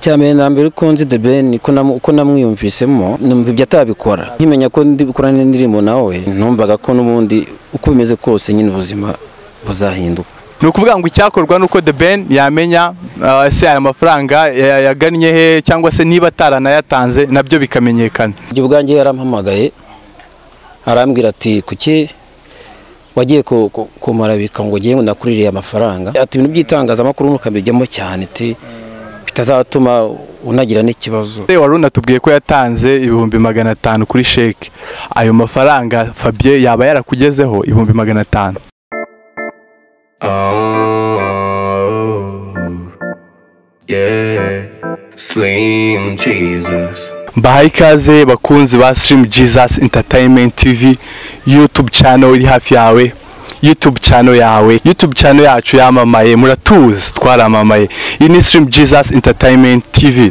cyambere na mbere uko nzi The Ben uko namwiyumvisemo numva ibyo atabikora nkimenya ko ndikora n'indirimbo nawe ntumvaga ko n'ubundi uko bimeze kose nyine ubuzima buzahinduka ni ukuvuga ngo icyakorwa ni uko The Ben yamenya uh, se aya mafaranga ya- yagannye he cyangwa se niba ataranayatanze nabyo bikamenyekana ibyo ubwanjye yarampamagaye arambwira ati kuki wagiye ku- ku- kumarabika ngo ugiye ngo nakuririye amafaranga ati ibintu by'itangazamakuru ntukabijyamo cyane ati bitazatuma unagira n'ikibazo Se wari unatubwiye ko yatanze ibihumbi magana atanu kuri sheke ayo mafaranga Fabien yaba yarakugezeho ibihumbi magana atanu Oh, yeah. Slim Jesus. mbahaye ikaze bakunzi ba Stream Jesus Entertainment TV YouTube channel iri hafi yawe YouTube channel yawe YouTube channel yacu yamamaye muratuzi twaramamaye iyi ni Stream Jesus Entertainment TV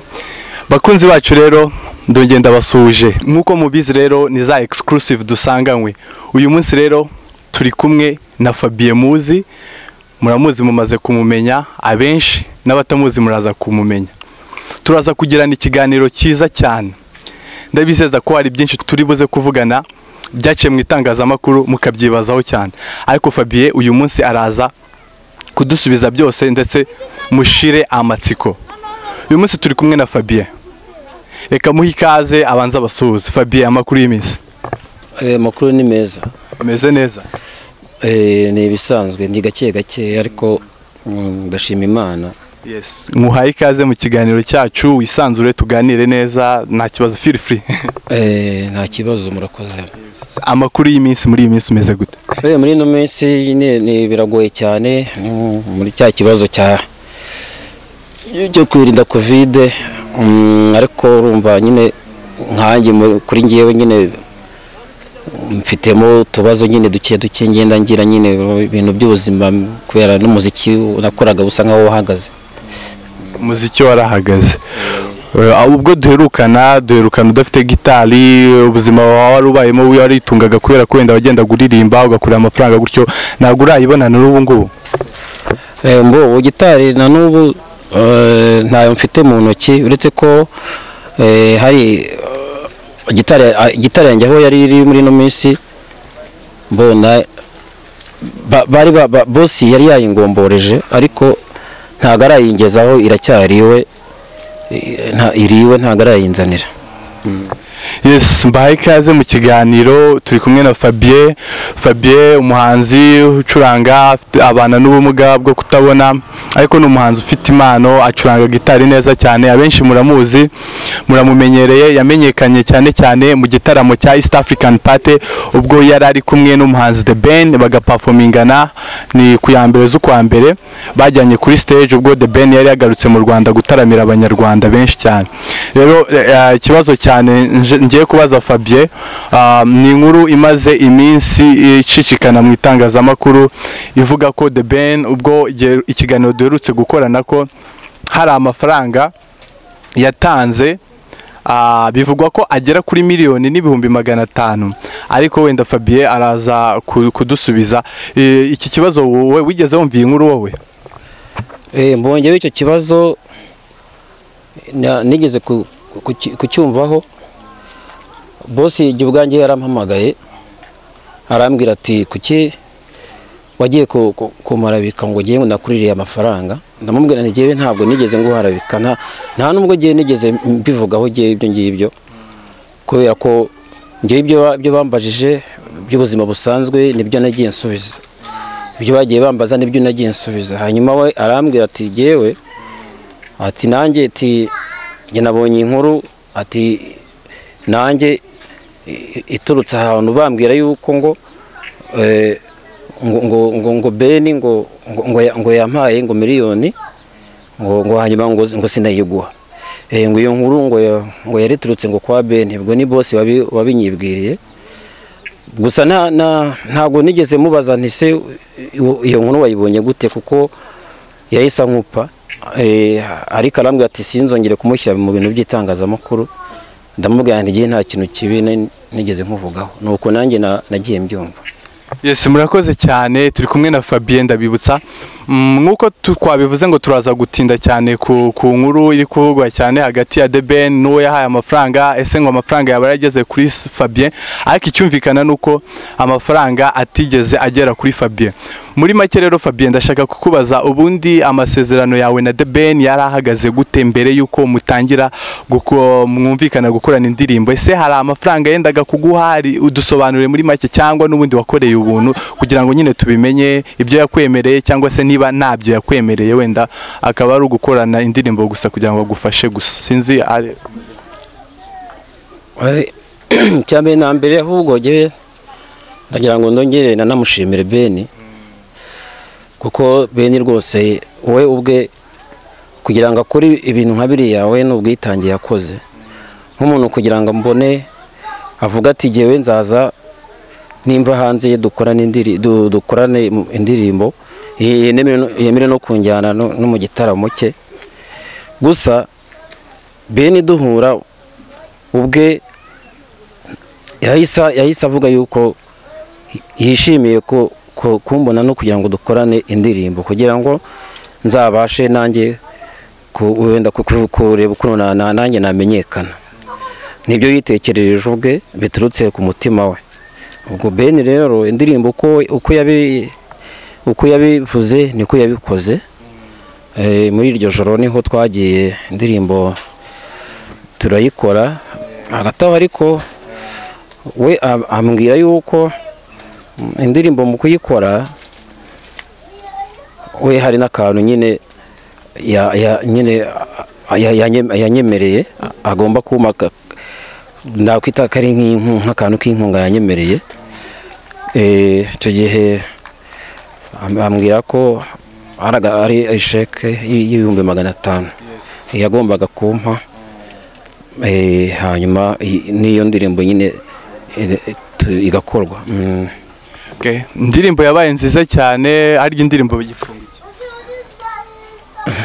bakunzi bacu rero ndongeye ndabasuhuje nk'uko mubizi rero ni za exclusive dusanganywe uyu munsi rero turi kumwe na Fabien Muzi muramuzi mumaze kumumenya abenshi n'abatamuzi muraza kumumenya turaza kugirana ikiganiro cyiza cyane ndabizeza ko hari byinshi turi buze kuvugana byaciye mu itangazamakuru mukabyibazaho cyane ariko Fabien uyu munsi araza kudusubiza byose ndetse mushire amatsiko uyu munsi turi kumwe na Fabien reka muhe ikaze abanza abasuhuze Fabien amakuru y'iminsi Eh, amakuru ni meza ameze neza Eh, ni ibisanzwe ni gake gake ariko mm, ndashima imana yes muhaye ikaze mu kiganiro cyacu wisanzure tuganire neza nta kibazo feel free Eh, nta kibazo murakoze amakuru y'iminsi muri iyi minsi umeze gute Eh, muri ino minsi ni- ni biragoye cyane ni muri cya kibazo cya cyo kwirinda kovide mm, ariko urumva nyine nkanjye mu- kuri ngewe nyine mfitemo utubazo nyine duke duke ngenda ngira nyine ibintu by'ubuzima kubera n'umuziki nakoraga busa nkaho wahagaze umuziki warahagaze Eh, ubwo duherukana duherukana udafite gitari eh, ubuzima wawe wari ubayemo waritungaga kubera ko wenda wagenda kuririmba ugakurira amafaranga gutyo ntabwo urayibona n'ubu ngubu Eh, mbo gitari na n'ubu eh, ntayo mfite mu ntoki uretse ko eh, hari eh, gitari ah, gitari yanjye aho yari iri muri ino minsi mbona ba- bari ba- ba- bosi yari yayingomboreje ariko ntabwo arayingezaho iracyariwe eh, nta- iriwe ntabwo arayinzanira yes mbahaye ikaze mu kiganiro turi kumwe na Fabien Fabien umuhanzi ucuranga afite- abana n'ubumuga bwo kutabona ariko ni umuhanzi ufite impano acuranga gitari neza cyane abenshi muramuzi muramumenyereye yamenyekanye cyane cyane mu gitaramo cya East African Party ubwo yari ari kumwe n'umuhanzi The Ben bagaperformingana ni ku ya mbere z'ukwa mbere bajyanye kuri stage ubwo The Ben yari yagarutse mu Rwanda gutaramira abanyarwanda benshi cyane rero eh, ikibazo cyane nje- ngiye kubaza Fabien ah, ni inkuru imaze iminsi icicikana mu itangazamakuru ivuga ko The Ben ubwo igihe- ikiganiro duherutse gukorana ko hari amafaranga yatanze ah, bivugwa ko agera kuri miliyoni n'ibihumbi magana atanu ariko wenda Fabien araza ku- kudusubiza Eh, iki kibazo wowe wigeze wumva iyi nkuru wowe Eh, mbongeyeho icyo kibazo na- nigeze ku- ku- ku- kucyumvaho bosi igihe ubwanjye yarampamagaye arambwira ati kuki wagiye ku- ku- kumarabika ngo ugiye ngo nakuririye amafaranga ndamubwira nti ngewe ntabwo nigeze nguharabika nta nta n'ubwo ngewe nigeze mbivugaho ngewe ibyo ngibyo kubera ko ngewe ibyo ba- ibyo bambajije by'ubuzima busanzwe nibyo nagiye nsubiza ibyo bagiye bambaza nibyo nagiye nsubiza hanyuma we arambwira ati jyewe ati nanjye ati njye nabonye inkuru ati nanjye i- iturutse ahantu bambwira yuko ngo eh, ngo ngo ngo ngo beni ngo ngo ngo ya- ngo yampaye ngo miliyoni ngo ngo hanyuma ngo ngo sinayiguha Eh, ngo iyo nkuru ngo ya- ngo yariturutse ngo kwa beni ubwo ni bose wabi- wabinyibwiriye gusa nta- nta- ntabwo nigeze mubaza nti se iyo- iyo nkuru wayibonye gute kuko yahise ankupa Eh, ariko arambwira ati sinzongere kumushyira mu bintu by'itangazamakuru ndamubwira nti igihe nta kintu kibi ni- nigeze nkuvugaho ni uko nanjye na- nagiye mbyumva yesi murakoze cyane turi kumwe na Fabien ndabibutsa Mm, nk'uko tu- twabivuze ngo turaza gutinda cyane ku ku nkuru iri kuvugwa cyane hagati ya deben n'uwo yahaye amafaranga ese ngo amafaranga yaba yarageze kuri S- Fabien ariko icyumvikana ni uko amafaranga atigeze agera kuri Fabien muri make rero Fabien ndashaka kukubaza ubundi amasezerano yawe na deben yari ahagaze gute mbere y'uko mutangira guko mwumvikana gukorana indirimbo ese hari amafaranga yendaga kuguha ari- udusobanurire muri make cyangwa n'ubundi wakoreye ubuntu kugira ngo nyine tubimenye ibyo yakwemereye cyangwa se niba ntabyo yakwemereye wenda akaba ari ugukorana indirimbo gusa kugira ngo agufashe gusa sinzi ari- Eh, cyambere na mbere ahubwo ngewe ndagira ngo ndongere nanamushimire beni kuko beni rwose we ubwe kugira ngo akore ibintu nka biriya we ni ubwitange yakoze nk'umuntu kugira ngo mbone avuga ati ngewe nzaza nimba hanze dukorane indiri- du- dukorane indirimbo yemere no- yemere no kunjyana no no mu gitaramo cye gusa beni duhura ubwe yahise yahise avuga yuko yishimiye ko ko- kumbona no kugira ngo dukorane indirimbo kugira ngo nzabashe nanjye ku- wenda ku- ku- kureba ukuntu na- na- nanjye namenyekana nibyo yitekerereje ubwe biturutse ku mutima we ubwo beni rero indirimbo uko uko yabi uko yabivuze niko yabikoze Eh, muri iryo joro niho twagiye indirimbo turayikora hagati aho ariko we am- ambwira yuko mm, indirimbo mu kuyikora we hari n'akantu nyine ya- ya- nyine a- ya- yanye- yanyemereye a- agomba kuma ka- ndakwita ko ari nk'inku- nk'akantu k'inkunga yanyemereye Eh, icyo gihe am- ambwira ko ari aga- ari isheke y'ibihumbi magana atanu yagombaga kumpa Eh, hanyuma i- n'iyo ndirimbo nyine eh, tu- igakorwa Mm. Okay. indirimbo yabaye nziza cyane arya indirimbo bagifunga iki?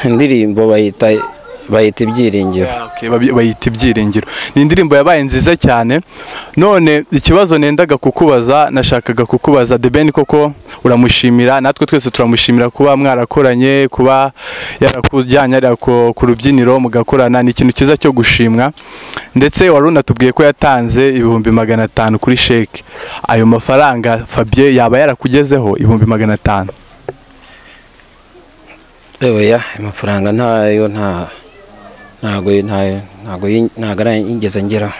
indirimbo bayita bayita ibyiringiro Yeah, okay, babi- bayita ibyiringiro ni indirimbo yabaye nziza cyane none ikibazo nendaga kukubaza nashakaga kukubaza the ben koko uramushimira natwe twese turamushimira kuba mwarakoranye kuba yarakujyanye ariya ku ku rubyiniro mugakorana ni ikintu cyiza cyo gushimwa ndetse wari unatubwiye ko yatanze ibihumbi magana atanu kuri sheke ayo mafaranga fabien yaba yarakugezeho ibihumbi magana atanu oya amafaranga ntayo nta ntago ntayo ntago yi- ntago arayigeze ngeraho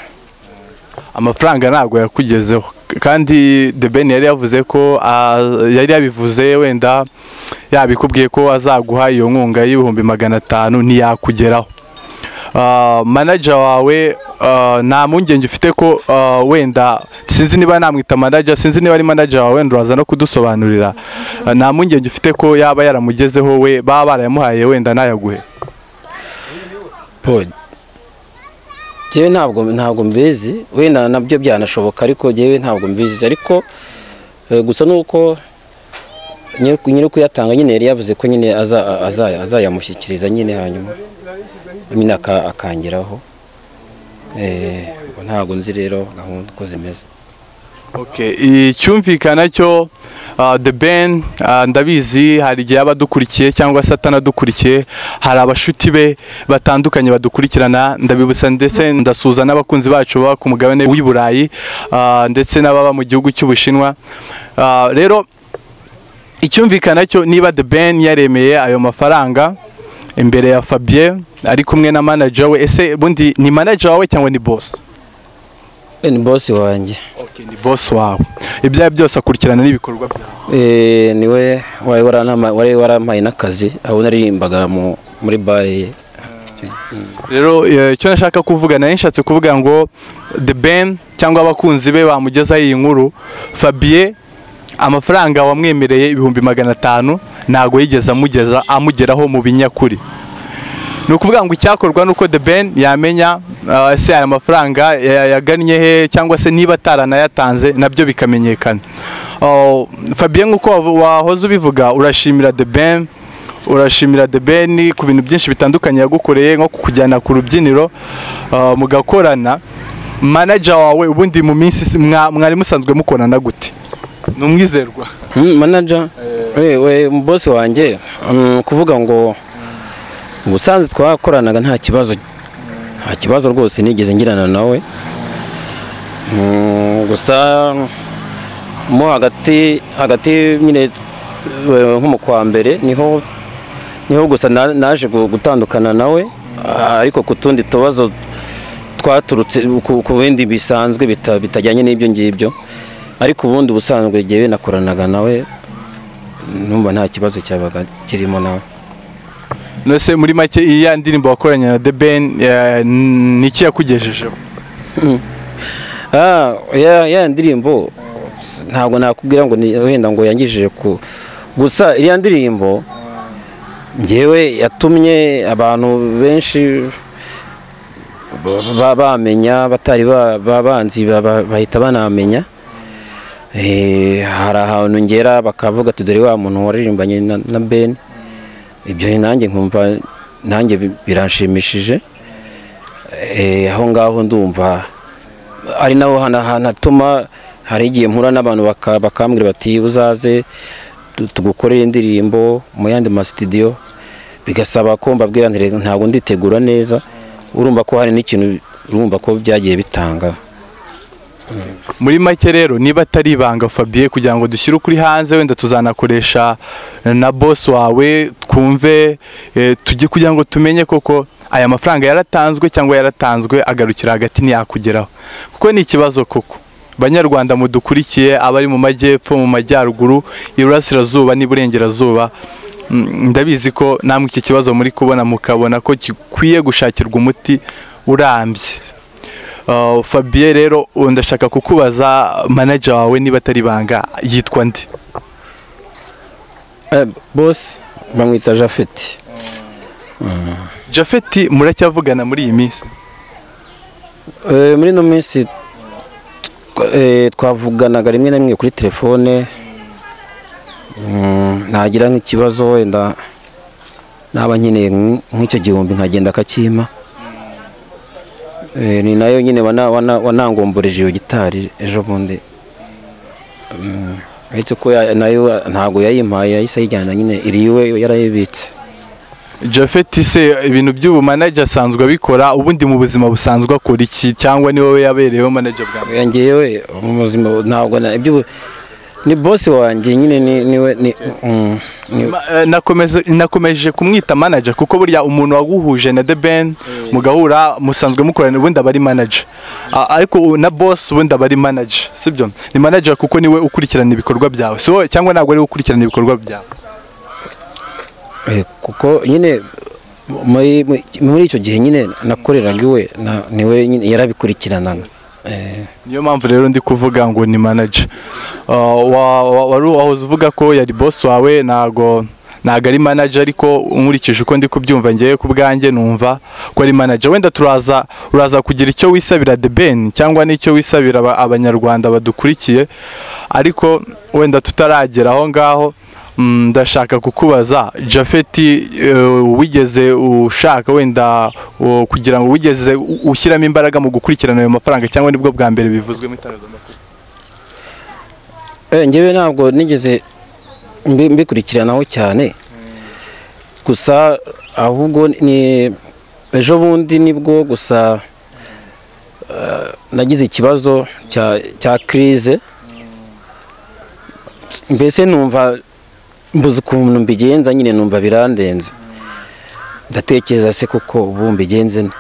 amafaranga ntabwo yakugezeho kandi the ben yari yavuze ko ah, yari yabivuze wenda yabikubwiye ko azaguha iyo nkunga y'ibihumbi magana atanu ntiyakugeraho Ah, manager wawe ah, nta mpungenge ufite ko ah, wenda sinzi niba namwita manager sinzi niba ari manager wawe wenda uraza no kudusobanurira Ah, nta mpungenge ufite ko yaba yaramugezeho we baba barayamuhaye wenda nayaguhe paul njyewe ntabwo ntabwo mbizi wenda nabyo byanashoboka ariko njyewe ntabwo mbizi ariko eh, gusa nuko nyiri nyiri kuyatanga nyine yari yavuze ko nyine aza- aza- azayamushyikiriza nyine hanyuma nyine aka- akangeraho Eh, ubwo ntabwo nzi rero gahunda uko zimeze Okay, icyumvikana cyo uh, the ben uh, ndabizi hari igihe aba adukurikiye cyangwa se atanadukurikiye hari abashuti be batandukanye badukurikirana ndabibutsa ndetse ndasuhuza n'abakunzi bacu baba ku mugabane w'i Burayi uh, ndetse n'ababa mu gihugu cy'Ubushinwa uh, rero icyumvikana cyo niba the ben yaremeye ayo mafaranga imbere ya Fabien ari kumwe na manager we ese bundi ni manager wawe cyangwa ni boss Eh, ni bosi wanjye Okay, ni boss wawe ibyawe byose akurikirana n'ibikorwa byawe Eh, niwe wari waranama- wari warampaye n'akazi aho naririmbaga mu- muri bare ye rero eh, icyo nashaka kuvuga nari nshatse kuvuga ngo the ben cyangwa abakunzi be bamugezaho iyi nkuru fabien amafaranga wamwemereye ibihumbi magana atanu ntabwo yigeze amugeza amugeraho mu binyakuri ni ukuvuga ngo icyakorwa ni uko the ben yamenya ah, ese aya mafaranga ya- yagannye he cyangwa se niba ataranayatanze nabyo bikamenyekana Oh, fabien nk'uko wavu- wahoze ubivuga urashimira the ben urashimira the ben ku bintu byinshi bitandukanye yagukoreye nko kukujyana ku rubyiniro ah, mugakorana manager wawe ubundi mu minsi si- mwa- mwari musanzwe mukorana gute ni umwizerwa Hmm, manager we we boss wanjye um, kuvuga ngo ubusanzwe twakoranaga nta kibazo nta kibazo rwose nigeze ngirana nawe Mm, gusa mo hagati hagati nyine eh, nko mu kwa mbere niho niho gusa na- naje gu- gutandukana nawe ah, ariko ku tundi tubazo twaturutse ku- ku bindi bisanzwe bita- bitajyanye n'ibyo ngibyo ariko ubundi ubusanzwe igihe nakoranaga nawe numva nta kibazo cyabaga kirimo nawe nose muri make iyi ya ndirimbo wakoranye na The Ben eh, ni iki yakugejejeho Ah, ya ya ndirimbo s- ntabwo nakubwira ngo ni- wenda ngo yangishije ku gusa iriya ndirimbo njyewe yatumye abantu benshi ba- ba- bamenya batari ba- ba- banzi ba- ba- bahita banamenya Eh, hari ahantu ngera bakavuga ati dore wa muntu waririmbanye na, na Ben ibyo nanjye nkumva nanjye bi- biranshimishije Eh, aho ngaho ndumva ari naho hana- hantu hatuma hari igihe mpura n'abantu baka- bakambwira bati uzaze tu- tugukorere indirimbo mu yandi masitidiyo bigasaba ko mbabwira nti "Reka, ntabwo nditegura neza urumva ko hari n'ikintu urumva ko byagiye bitanga muri make rero niba atari ibanga Fabien kugira ngo dushyire ukuri hanze wenda tuzanakoresha na boss wawe twumve eh, tujye kugira ngo tumenye koko aya mafaranga yaratanzwe cyangwa yaratanzwe agarukira hagati ntiyakugeraho kuko ni ikibazo koko banyarwanda mudukurikiye abari mu majyepfo mu majyaruguru iburasirazuba n'iburengerazuba mm, ndabizi ko namwe iki kibazo muri kubona mukabona ko gikwiye gushakirwa umuti urambye Uh, Fabien rero ubu ndashaka kukubaza manager wawe niba atari ibanga yitwa nde Eh, bosi bamwita jafeti Jafeti muracyavugana muri iyi minsi Eh, muri ino minsi tw- eh, twavuganaga rimwe na rimwe kuri telefone Mm, nagira nk'ikibazo wenda naba nkeneye nk- nk'icyo gihumbi nkagenda akakimpa Eh, ni nayo nyine wana- wana- wanangomboreje iyo gitari ejo bundi Mm, uretse ko ya- nayo ntabwo yayimpaye yahise ayijyana nyine iri iwe yarayibitse Jafeti se ibintu by'ubu manager asanzwe abikora ubundi mu buzima busanzwe akora iki cyangwa ni wowe yabereyeho manager bwa mbere ngewe mu buzima ntabwo na ibyo ni bosi wanjye nyine ni niwe ni mm, ni- Ma- eh, nakomeze- nakomeje kumwita manager kuko burya umuntu waguhuje na The Ben mugahura musanzwe mukorana ubundi aba ari manager A- ariko ubu na boss ubundi aba ari manager sibyo ni manager kuko niwe ukurikirana ibikorwa byawe si wowe cyangwa ntabwo ari we ukurikirana ibikorwa byawe eh, kuko nyine muri muri- muri icyo gihe nyine nakoreraga iwe na- niwe nyine yarabikurikiranaga Eh, niyo mpamvu rero ndi kuvuga ngo ni manager Uh, wa- wa- wari wahoze uvuga ko yari boss wawe ntago ntago ari manager ariko nkurikije uko ndi kubyumva ngewe ku bwanjye numva ko ari manager wenda turaza uraza kugira icyo wisabira The Ben cyangwa n'icyo wisabira aba- abanyarwanda badukurikiye ariko wenda tutaragera aho ngaho Mm, ndashaka kukubaza jafeti eh, wigeze ushaka wenda uh, kugira ngo wigeze u- ushyiramo imbaraga mu gukurikirana ayo mafaranga cyangwa nibwo bwa mbere bivuzwe mu itangazamakuru eh, ngewe ntabwo nigeze mbi- mbikurikiranaho cyane gusa ahubwo ni ejo bundi nibwo gusa eh, nagize ikibazo cya cya kirize mbese numva mbuze ukuntu mbigenza nyine numva birandenze ndatekereza se kuko ubu mbigenze nte?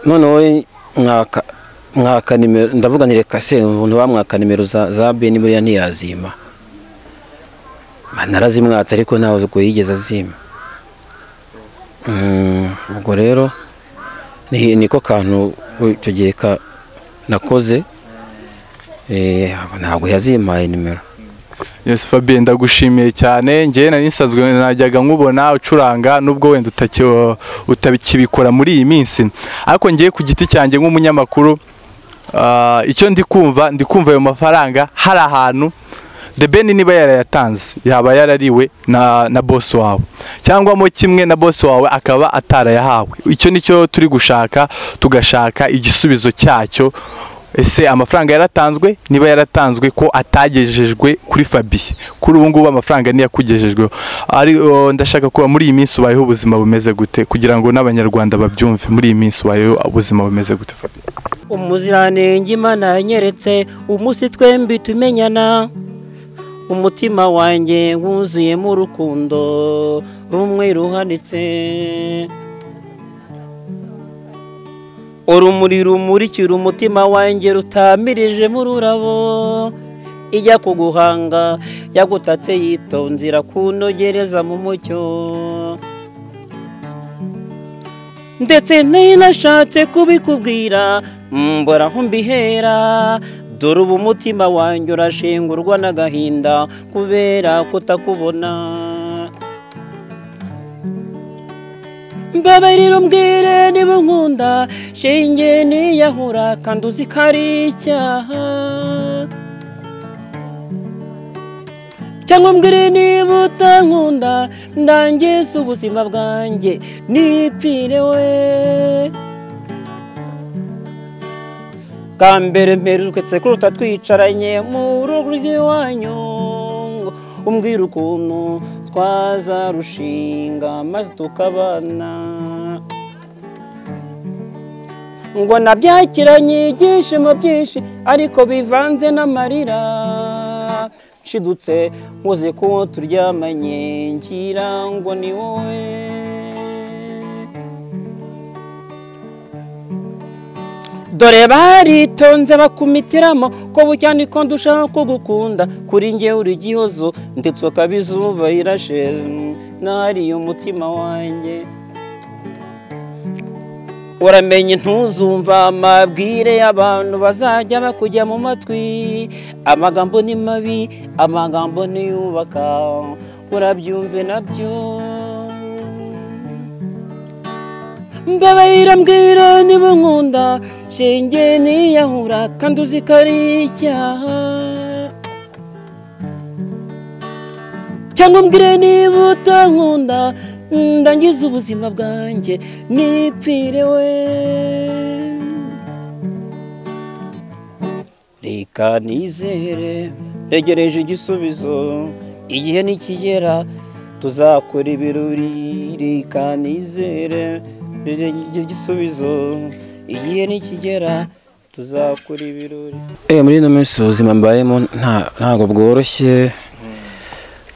noneho mwaka mwaka nimero ndavuga nti reka se umuntu wamwaka nimero za za beni buriya ntiyazima narazimwatse ariko ntabwo yigeze azima Mm, ubwo rero ni- niko kantu icyo gihe ka- nakoze Eh, ntabwo yazimaye nimero yes fabien ndagushimiye cyane ngewe nari nsanzwe najyaga nkubona ucuranga nubwo wenda utaki- utakibikora muri iyi minsi ariko ngewe ku giti cyanjye nk'umunyamakuru ah, icyo ndi kumva ndi kumva ayo mafaranga hari ahantu The Ben niba yarayatanze yaba yarariwe na, na boss wawe cyangwa mo kimwe na boss wawe akaba atarayahawe icyo nicyo turi gushaka tugashaka igisubizo cyacyo ese amafaranga yaratanzwe niba yaratanzwe ko atagejejwe kuri fabiye kuri ubu ngubu amafaranga niyo yakugejejweho ariko ndashaka kuba muri iyi minsi ubayeho ubuzima bumeze gute kugira ngo n'abanyarwanda babyumve muri iyi minsi ubayeho ubuzima bumeze gute fabiye umuziranenge imana yanyeretse umunsi twembi tumenyana umutima wanjye wuzuyemo urukundo rumwe ruhanitse urumuri rumurikira umutima wanjye rutamirijemo ururabo ijya kuguhanga yagutatse yitonze irakunogereza mu mucyo ndetse ninashatse kubikubwira mbora aho mbihera dore ubu umutima wanjye urashengurwa n'agahinda kubera kutakubona mbabarira umbwire niba unkunda shinge niyahura kandi uzi ko ari icyaha cyangwa mbwire niba utankunda ndangiza ubuzima bwanjye nipfire we bwa mbere mperutse kuruta twicaranye mu rugo rw'iwanyu ngo umbwire ukuntu twazarushinga maze tukabana ngo nabyakiranye ibyishimo byinshi ariko bivanze n'amarira nshidutse nkoze ko turyamanye ngira ngo ni wowe dore baritonze bakumitiramo ko bucyane ko ndushaka kugukunda kuri njye uri igihozo ndetse ukaba izuba rirashe nariye umutima wanjye uramenye ntuzumva amabwire y'abantu bazajya bakujya mu matwi amagambo ni mabi amagambo ntiyubaka urabyumve nabyo mbabarira mbwira niba unkunda shenge niyahura kandi uzi ko ari icyaha cyangwa mbwire niba utankunda ndangiza ubuzima bwanjye nipfire we reka nizere ntegereje igisubizo igihe nikigera tuzakora ibirori reka nizere igisubizo igihe nikigera tuzakora ibirori muri ino minsi ubuzima mbayemo nta- ntabwo bworoshye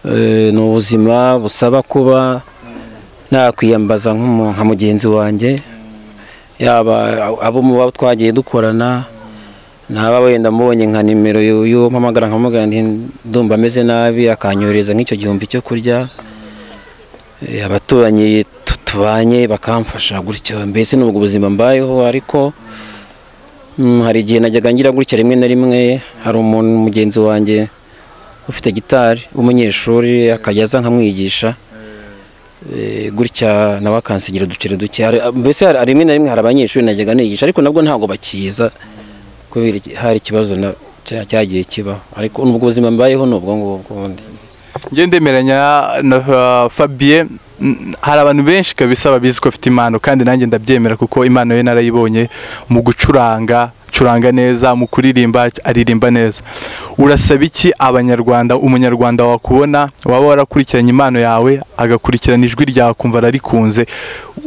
Eh, ni ubuzima busaba kuba nakwiyambaza nk'umu- nka mugenzi wanjye yaba abo muba twagiye dukorana naba wenda mubonye nka nimero y'u- y'uwo mpamagara nkamubwira nti ndumva ameze nabi akanyohereza nk'icyo gihumbi cyo kurya Eh, abaturanyi tu- tubanye bakamfasha gutyo mbese nubwo ubuzima mbayeho ariko mm, hari igihe najyaga ngira gutya rimwe na rimwe hari umuntu mugenzi wanjye ufite gitari w'umunyeshuri akajya aza nkamwigisha Eh, gutya nawe akansigira uduceri duke Hari- mbese hari- rimwe na rimwe hari abanyeshuri najyaga nigisha ariko nabwo ntabwo bakiza kubera iki- hari ikibazo na- cya- cyagiye kibaho ariko nubwo ubuzima mbayeho ni ubwo ngubwo ubundi ngende ndemeranya na uh, fabiye mm, hari abantu benshi kabisa babizi ko afite impano kandi nanjye ndabyemera kuko impano ye narayibonye mu gucuranga curanga neza mu kuririmba aririmba neza urasaba iki abanyarwanda umunyarwanda wakubona waba warakurikiranye impano yawe agakurikirana ijwi ryawe akumva ararikunze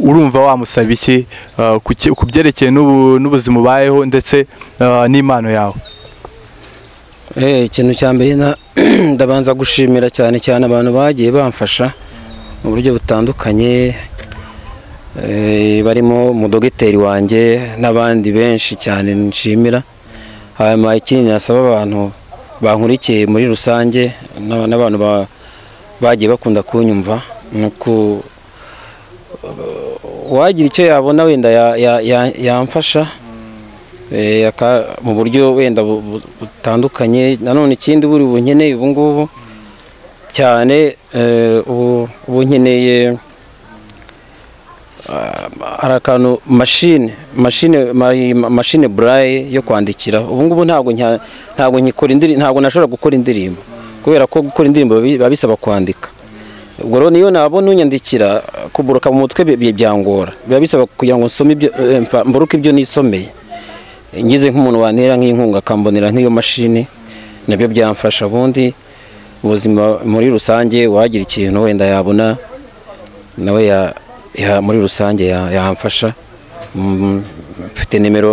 urumva wamusaba iki uh, ku ki- ku byerekeye n'ubu- n'ubuzima ubayeho ndetse uh, n'impano yawe Eh, ikintu cya mbere na- ndabanza gushimira cyane cyane abantu bagiye bamfasha mu buryo butandukanye eh, barimo umudogiteri wanjye n'abandi benshi cyane nshimira hanyuma ikindi nasaba abantu bankurikiye muri rusange n'aba- n'abantu ba- bagiye bakunda kunyumva ni uku uwagira icyo yabona wenda ya- ya- ya- yamfasha Eh, aka- mu buryo wenda bu- bu- butandukanye nanone ikindi buri bunkeneye ubu ngubu cyane eh, ubu ubu nkeneye ah, hari akantu mashine mashine ma- ma- mashine burayi yo kwandikira ubu ngubu ntabwo nka- ntabwo nkikora indirimbo ntabwo nashobora gukora indirimbo kubera ko gukora indirimbo biba biba bisaba kwandika ubwo rero niyo nabona unyandikira kuburuka mu mutwe bi- bi- byangora biba bisaba kugira ngo nsome ibyo eh, mfa- mburuke ibyo nisomeye ngize nk'umuntu wantera nk'inkunga akambonera nk'iyo mashini nabyo byamfasha ubundi ubuzima muri rusange uwagira ikintu wenda yabona nawe ya- ya- muri rusange ya- yamfasha Mm, mfite nimero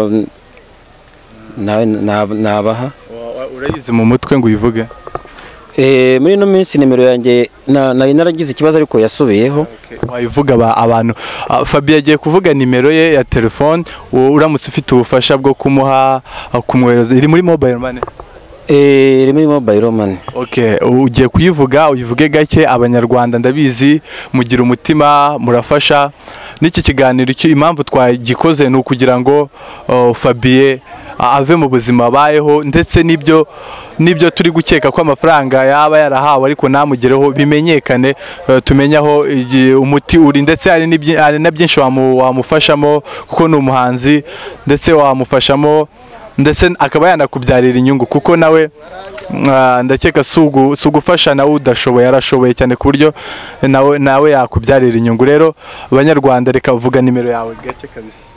nawe nab- nabaha urayizi mu mutwe ngo uyivuge Eh, muri ino minsi nimero yanjye na- nari naragize ikibazo ariko yasubiyeho wayivuga aba- abantu Ah, Fabien agiye kuvuga nimero ye ya telefone u- uramutse ufite ubufasha bwo kumuha ah, kumwohereza iri muri mobile money Eh, iri muri mobile money Okay, ugiye kuyivuga uyivuge gake abanyarwanda ndabizi mugira umutima murafasha n'iki kiganiro icyo impamvu twagikoze ni ukugira ngo uh, Fabien a- ave mu buzima abayeho ndetse n'ibyo n'ibyo turi gukeka ko amafaranga yaba yarahawe ariko namugereho bimenyekane uh, tumenye aho igi- umuti uri ndetse hari n'ibyi- hari na byinshi wamu- wamufashamo kuko ni umuhanzi ndetse wamufashamo ndetse akaba yanakubyarira inyungu kuko nawe mwa- ndakeka si ugu- si ugufasha nawe udashoboye arashoboye cyane ku buryo nawe nawe yakubyarira inyungu rero abanyarwanda reka vuga nimero yawe gake kabisa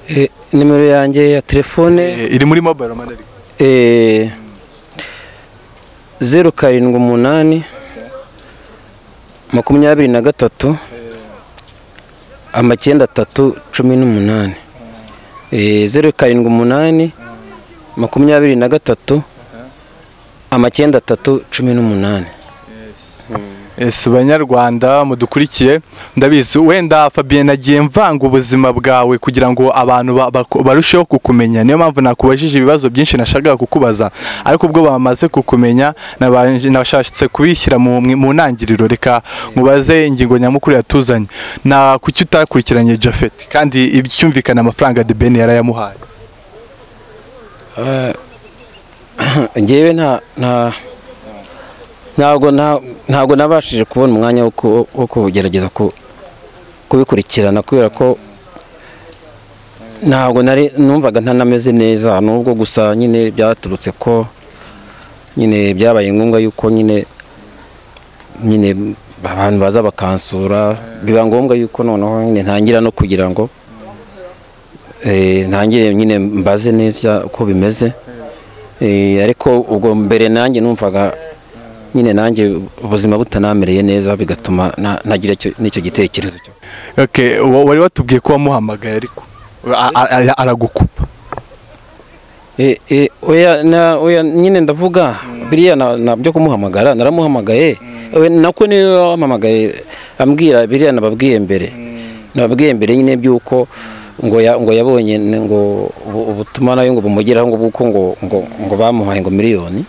Eh, nimero yanjye ya telefone Eh, iri muri mobile money ariko. eh, zeru karindwi umunani makumyabiri na gatatu amacyenda atatu cumi n'umunani Eh, zeru karindwi umunani makumyabiri na gatatu amacyenda atatu cumi n'umunani Yes, banyarwanda mudukurikiye ndabizi wenda Fabien nagiye mvanga ubuzima bwawe kugira ngo abantu ba- bako- barusheho kukumenya niyo mpamvu nakubajije ibibazo byinshi nashakaga kukubaza ariko ubwo bamaze kukumenya nabanje- nashatse kubishyira mu, mu ntangiriro reka mubaze ingingo nyamukuru yatuzanye na kuki utakurikiranye Japhet kandi ibyumvikana amafaranga De Ben yarayamuhaye ngewe nta nta ntabwo nta- ntabwo nabashije kubona umwanya wo ku- wo kugerageza ku- kubikurikirana kubera ko ntabwo nari numvaga ntanameze neza nubwo gusa nyine byaturutse ko nyine byabaye ngombwa yuko nyine nyine abantu baza bakansura biba ngombwa yuko noneho nyine ntangira no kugira ngo eh, ntangire nyine mbaze neza uko bimeze Eh, ariko ubwo mbere nanjye numvaga nyine nanjye ubuzima butanamereye neza bigatuma na- nagira icyo- n'icyo gitekerezo cyo okay, wa- wari watubwiye ko wamuhamagaye ariko a- a- a- aragukupa Eh, eh, oya na- oya nyine ndavuga biriya na- nabyo kumuhamagara naramuhamagaye Oya, nako niyo wamuhamagaye ambwira biriya nababwiye mbere nababwiye mbere nyine by'uko ngo ya- ngo yabonye n- ngo ubu- ubutumwa nayo ngo bumugeraho ngo bw'uko ngo ngo ngo bamuhaye ngo miliyoni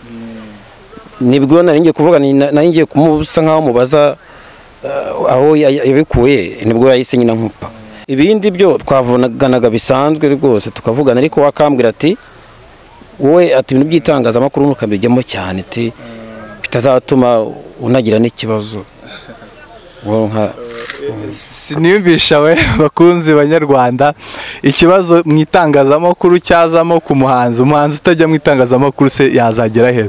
nibwo nari ngiye kuvuga ni- na- nari ngiye kumusa nkaho mubaza eh, aho ya- ya- yabikuye nibwo yahise nyina nkupa ibindi byo twavuganaga bisanzwe rwose tukavugana ariko wakambwira ati wowe ati ibintu by'itangazamakuru ntukabijyamo cyane ati bitazatuma unagira n'ikibazo Wowe nka- siniyumvisha we bakunzi banyarwanda ikibazo mu itangazamakuru cyazamo ku muhanzi umuhanzi utajya mu itangazamakuru se yazagera he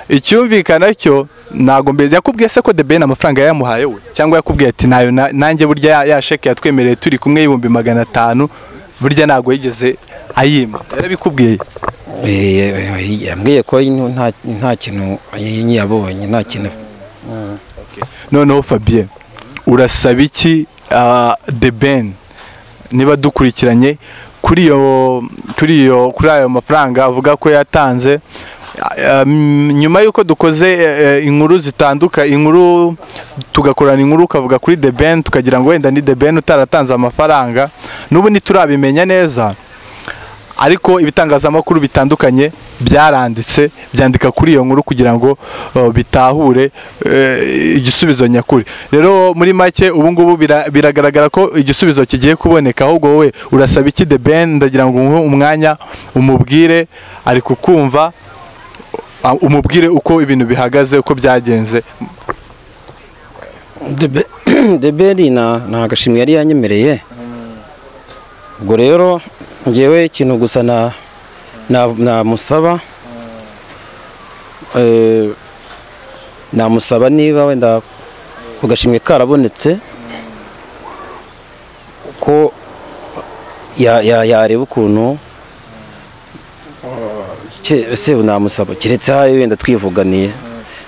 icyumvikana cyo ntabwo mbere yakubwiye se ko de ben amafaranga yayamuhaye we cyangwa yakubwiye ati nayo na- nanjye burya ya- ya sheke yatwemereye turi kumwe y'ibihumbi magana atanu burya ntabwo yigeze ayima yarabikubwiye Eh, eh, yambwiye ko nta nta kintu yabonye nta kintu noneho Fabien urasaba iki ah, The Ben niba dukurikiranye kuri iyo kuri iyo kuri ayo mafaranga avuga ko yatanze Ah, mm, nyuma y'uko dukoze eh, inkuru zitanduka inkuru tugakorana inkuru ukavuga kuri The Ben tukagira ngo wenda ni The Ben utaratanze amafaranga n'ubu ntiturabimenya neza ariko ibitangazamakuru bitandukanye byaranditse byandika kuri iyo nkuru kugira ngo uh, bitahure eh, igisubizo nyakuri rero muri make ubu ngubu bira- biragaragara ko igisubizo kigiye kuboneka ahubwo wowe urasaba iki de ben ndagira ngo umuhe umwanya umubwire ari kukumva uh, umubwire uko ibintu bihagaze uko byagenze Debe- deberi na nta gashimwe yari yanyemereye ubwo rero ngewe ikintu gusa na na- namusaba eh, namusaba niba wenda ku gashimwe karabonetse ko ya- ya- yareba ukuntu se namusaba keretse aho wenda twivuganiye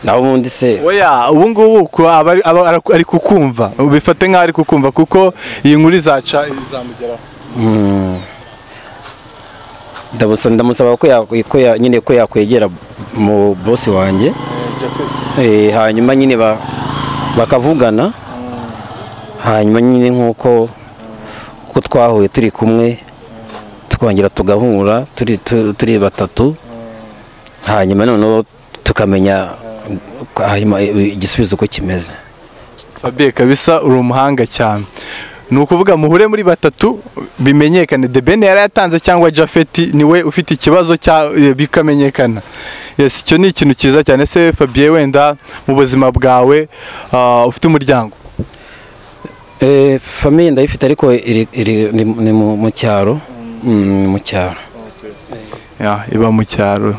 nawe ubundi se oya ubu ngubu ku- aba ari- aba ara- ari kukumva bifate nk'aho ari kukumva kuko iyi nkuru izaca izamugeraho ndabusa- ndamusaba ko ya- ko ya- nyine ko yakwegera mu bosi wanjye Eh, hanyuma nyine ba- bakavugana hanyuma nyine nk'uko uko twahuye turi kumwe twongera tugahura turi tu- turi batatu hanyuma noneho tukamenya hanyuma igisubizo uko kimeze Fabien kabisa uri umuhanga cyane ni ukuvuga muhure muri batatu bimenyekane de bene yari yatanze cyangwa jafeti niwe ufite ikibazo cya eh, bikamenyekana yes icyo ni ikintu cyiza cyane se Fabien wenda mu buzima bwawe ah, ufite umuryango Eh, famiye ndayifite ariko iri- iri- ni ni mu mu cyaro Mm, ni mu cyaro Ya, iba mu cyaro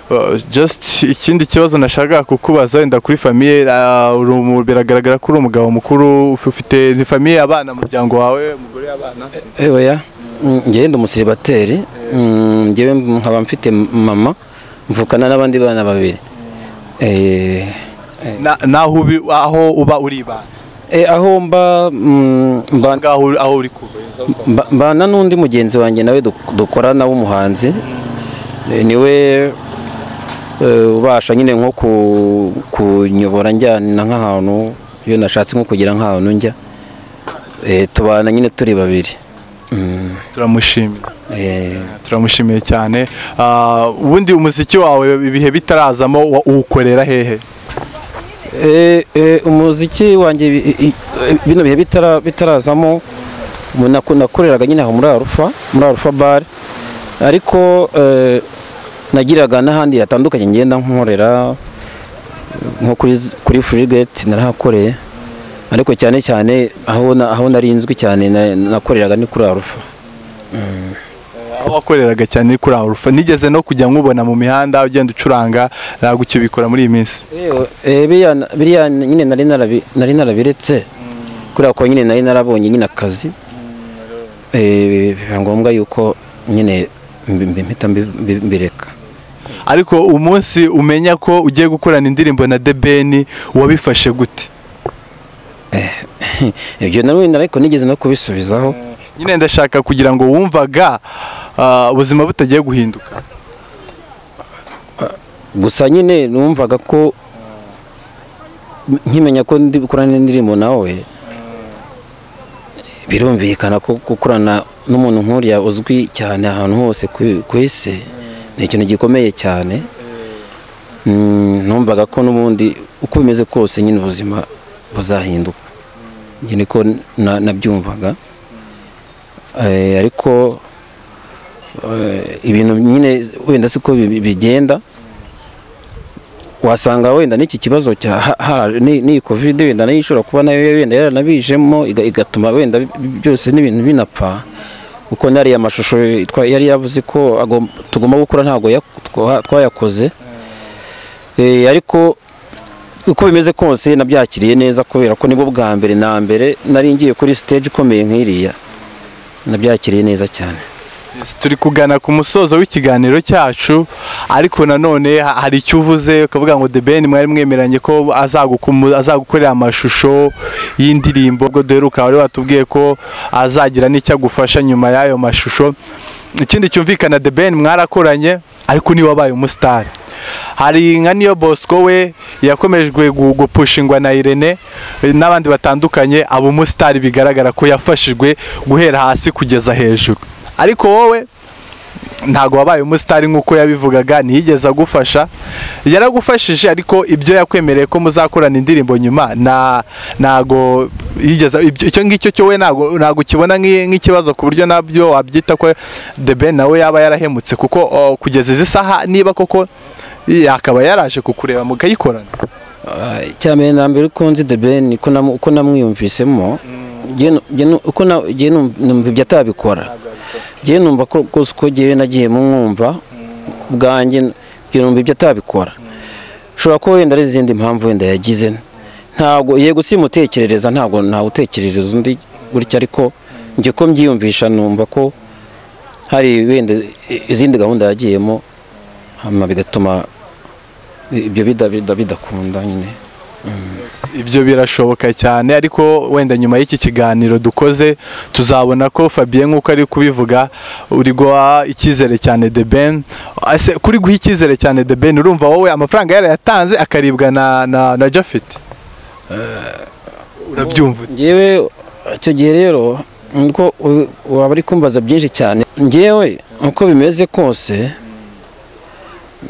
Eh, just ikindi kibazo nashakaga kukubaza wenda kuri famiye ah, uri umu- biragaragara ko uri umugabo mukuru uf- ufite ni famiye abana umuryango wawe umugore abana ewe ya ngewe ndi umusiribateri Mm, ngewe nkaba mfite mama mvukana n'abandi bana babiri Eh, Na- naho ubi- aho uba uri ibana eh, aho mba mm, mba- ngaho uri- aho uri kuva mba- mbana n'undi mugenzi wanjye nawe duk- dukorana w'umuhanzi Eh, niwe eh, ubasha nyine nko ku- kunyobora njyana nk'ahantu iyo nashatse nko kugira nk'ahantu njya Eh, tubana nyine turi babiri Mm, turamushimira eh, turamushimiye cyane Ah, ubundi umuziki wawe ibihe bitarazamo wa- uwukorera hehe Eh, eh, umuziki wanjye i- i- i- bino bihe bitara- bitarazamo ubu nako- nakoreraga nyine aho muri arufa muri arufa bare ariko eh, nagiraga n'ahandi hatandukanye ngenda nkorera nko kuri z- kuri furigeti narahakoreye ariko cyane cyane aho na- aho nari nzwi cyane na- nakoreraga ni kuri arufa aho wakoreraga cyane kuri arufa nigeze no kujya nkubona mu mihanda ugenda ucuranga ntabwo ukibikora muri iyi minsi Eyo, eh, biriya biriya nyine nari narabi- nari narabiretse kubera ko nyine nari narabonye nyine akazi Eh, biba ngombwa yuko nyine mbi- mbi- mpita mbi- mbi- mbireka ariko umunsi umenya ko ugiye gukorana indirimbo na debeni wabifashe gute ibyo nawe ariko nigeze no kubisubizaho nyine ndashaka kugira ngo wumvaga ah, ubuzima butagiye guhinduka gusa nyine numvaga ko nkimenya ko ndi gukorana n'indirimbo nawe birumvikana ko gukorana n'umuntu nk'uriya uzwi cyane ahantu hose ku ku isi ni ikintu gikomeye cyane Mm, numvaga ko n'ubundi uko bimeze kose nyine ubuzima buzahinduka Njye niko na- nabyumvaga Eh, ariko eh, ibintu nyine wenda siko bi- bigenda wasanga wenda n'iki kibazo cya ha- ha- ni- n'iyi covid wenda nayo ishobora kuba nayo wenda yaranabijemo iga- igatuma wenda bi- byose n'ibintu binapfa kuko nariya mashusho twa- yari yavuze ko agom- tugomba gukora ntabwo ya- twa- twayakoze Eh, ariko uko bimeze kose nabyakiriye neza kubera ko nibwo bwa mbere na mbere nari ngiye kuri stage ikomeye nk'iriya nabyakiriye neza cyane Yes, turi kugana ku musozo w'ikiganiro cyacu ariko nanone ha- hari icyo uvuze ukavuga ngo debeni mwari mwemeranye ko azagukumu- azagukorera amashusho y'indirimbo ubwo duheruka wari watubwiye ko azagira n'icyo agufasha nyuma y'ayo mashusho ikindi cyumvikana debeni mwarakoranye ariko niwe wabaye umusitari hari nka niyo bosco we yakomejwe gu- gupushingwa na irene eh, n'abandi batandukanye aba umusitari bigaragara ko yafashijwe guhera hasi kugeza hejuru ariko wowe ntabwo wabaye umusitari nk'uko yabivugaga ntiyigeze agufasha yaragufashije ariko ibyo yakwemereye ko muzakorana indirimbo nyuma na ntago yigeze ibyo- icyo ngicyo cyo we ntago ntago ukibona nk'i- nk'ikibazo ku buryo nabyo wabyita ko The Ben nawe yaba yarahemutse kuko oh, kugeza izi saha niba koko yakaba yaraje kukureba mukayikorana Ah, icyambere na mbere uko nzi The Ben uko namu- uko namwiyumvisemo njye nu- njye nu- uko na- njye nu- numva ibyo atabikora njye numva ko rwose uko njyewe nagiye mwumva ubwanjye njye numva ibyo atabikora ushobora kuba wenda ari izindi mpamvu wenda yagize ntabwo yego simutekerereza ntabwo ntawe utekerereza undi gutya ariko njye ko mbyiyumvisha numva ko hari wenda i- izindi gahunda yagiyemo hanyuma bigatuma ibyo bida- bida- bidakunda nyine ibyo birashoboka cyane ariko wenda nyuma y'iki kiganiro dukoze tuzabona ko Fabien nk'uko ari kubivuga uri guha icyizere cyane The Ben Ese kuri guha icyizere cyane The Ben urumva wowe amafaranga yarayatanze akaribwa na na, na Japhet urabyumva ute? ngewe icyo gihe rero nuko u- waba uri kumbaza byinshi cyane ngewe uko bimeze kose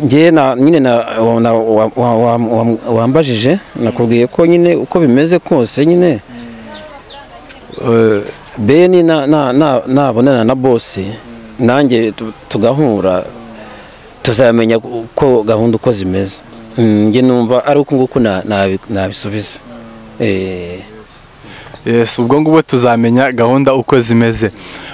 ngewe na nyine na wa- na- wa- wa- wa- wa- wambajije nakubwiye ko nyine uko bimeze kose nyine eh, beni na- na- na- nabonana na bosi nanjye tu- tugahura tuzamenya uko gahunda uko zimeze Mm, njye numva ari uku nguku na- nabi- nabisubiza eh Yes, ubwo ngubwo tuzamenya gahunda uko zimeze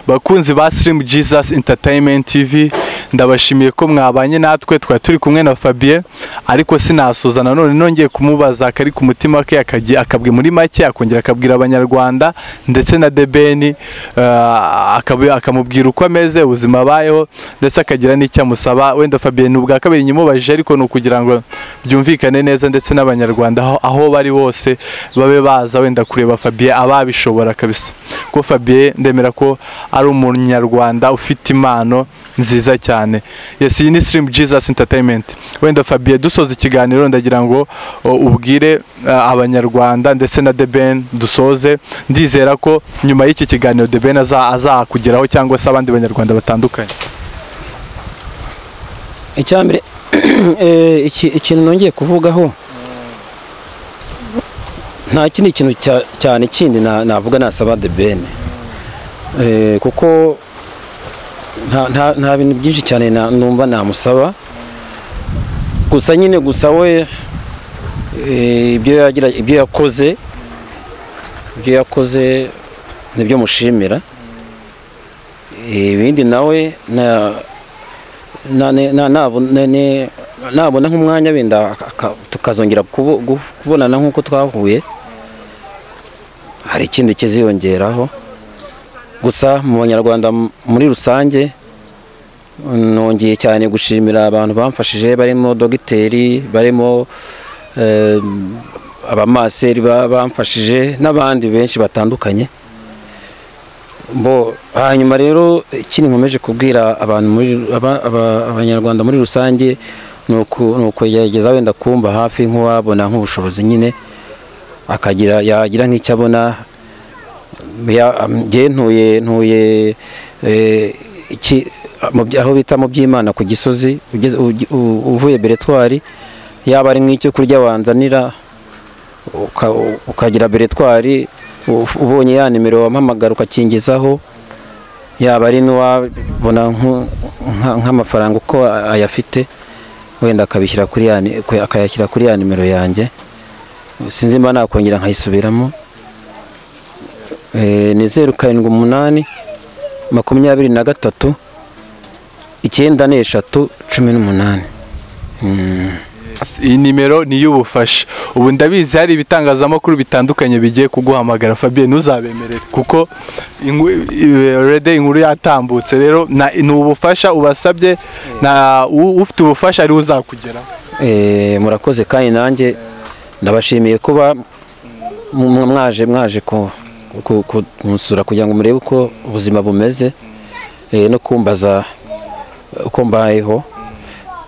bakunzi ba Slim Jesus Entertainment TV ndabashimiye ko mwabanye natwe twari turi kumwe na Fabien ariko sinasoza nanone nongeye kumubaza akari ku mutima ke akagiye akabwe muri make akongera akabwira abanyarwanda ndetse na Debeni eh, akabu- akamubwira uko ameze ubuzima abayeho ndetse akagira n'icyo amusaba wenda Fabien ni ubwa kabiri nyimubajije ariko ni ukugira ngo byumvikane neza ndetse n'abanyarwanda aho, aho bari bose babe baza wenda kureba Fabien ababishobora kabisa ko Fabien ndemera ko ari umunyarwanda ufite impano nziza cyane yes iyi ni Slim Jesus Entertainment wenda Fabien dusoza ikiganiro ndagira ngo o, ubwire uh, abanyarwanda ndetse na The Ben dusoze ndizera ko nyuma y'iki kiganiro The Ben aza- azakugeraho cyangwa se abandi banyarwanda batandukanye icya mbere eh, iki- ikintu nongeye kuvugaho nta kindi kintu cya- cyane kindi na- navuga nasaba de bene Eh, kuko nta- nta nta bintu byinshi cyane na- numva namusaba gusa nyine gusa we eh, ibyo yagira ibyo yakoze ibyo yakoze nibyo mushimira Eh, ibindi nawe na na- ne- na- nabo- ne- ne- nabona nk'umwanya wenda aka- aka- tukazongera kubo- gu- kubonana nk'uko twahuye hari ikindi kiziyongeraho gusa mu banyarwanda m- muri rusange nongeye cyane gushimira abantu bamfashije barimo dogiteri barimo eh, abamaseri ba- bamfashije n'abandi benshi batandukanye Bo, hanyuma rero ikindi nkomeje kubwira abantu muri aba- aba- abanyarwanda muri rusange ni uku- ni ukugerageza wenda kumba hafi nk'uwabona nk'ubushobozi nyine akagira yagira nk'icyo abona Ya- am- njye ntuye ntuye eh, iki- mu bya- aho bita mu by'imana ku gisozi ugeze- ugi- u- uvuye beretwari yaba ari nk'icyo kurya wanzanira uka- u- ukagira beretwari uf- ubonye ya nimero wampamagara ukakingizaho yaba ari n'uwabona nku- nka- nk'amafaranga uko a- ayafite wenda akabishyira kuri ya ni- ku- akayashyira kuri ya nimero yanjye sinzi mba nakongera nkayisubiramo Eh, ni zeru karindwi umunani makumyabiri na gatatu icyenda n'eshatu cumi n'umunani iyi nimero ni iy'ubufasha ubu ndabizi hari ibitangazamakuru bitandukanye bigiye kuguhamagara Fabien ntuzabemerere kuko inku- i- already inkuru yatambutse rero na- ni ubufasha ubasabye na u- ufite ubufasha ariwe uzakugeraho Eh, murakoze kandi nanjye ndabashimiye kuba mu- mu- mwaje mwaje ku- ku- ku- kunsura kugira ngo murebe uko ubuzima bumeze eh, no kumbaza uko mbayeho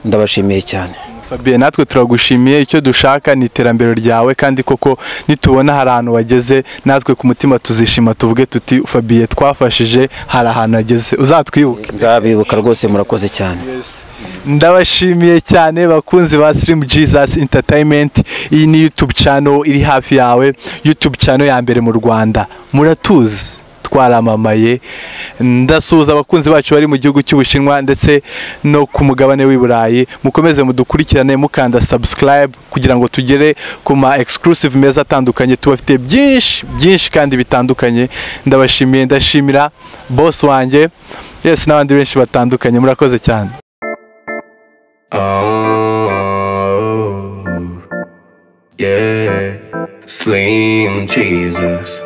ndabashimiye cyane Fabien natwe turagushimiye icyo dushaka ni iterambere ryawe kandi koko nitubona hari ahantu wageze natwe ku mutima tuzishima tuvuge tuti Fabien twafashije hari ahantu ageze uzatwibuke nzabibuka rwose murakoze cyane ndabashimiye cyane bakunzi ba Slim Jesus Entertainment iyi ni YouTube channel iri hafi yawe YouTube channel ya mbere mu Rwanda muratuzi twaramamaye ndasuhuza abakunzi bacu bari mu gihugu cy'Ubushinwa ndetse no ku mugabane w'i Burayi mukomeze mudukurikirane mukanda subscribe kugira ngo tugere ku ma exclusive meza atandukanye tubafite byinshi byinshi kandi bitandukanye ndabashimiye ndashimira boss wanjye yes n'abandi benshi batandukanye murakoze cyane Oh, yeah. Slim Jesus.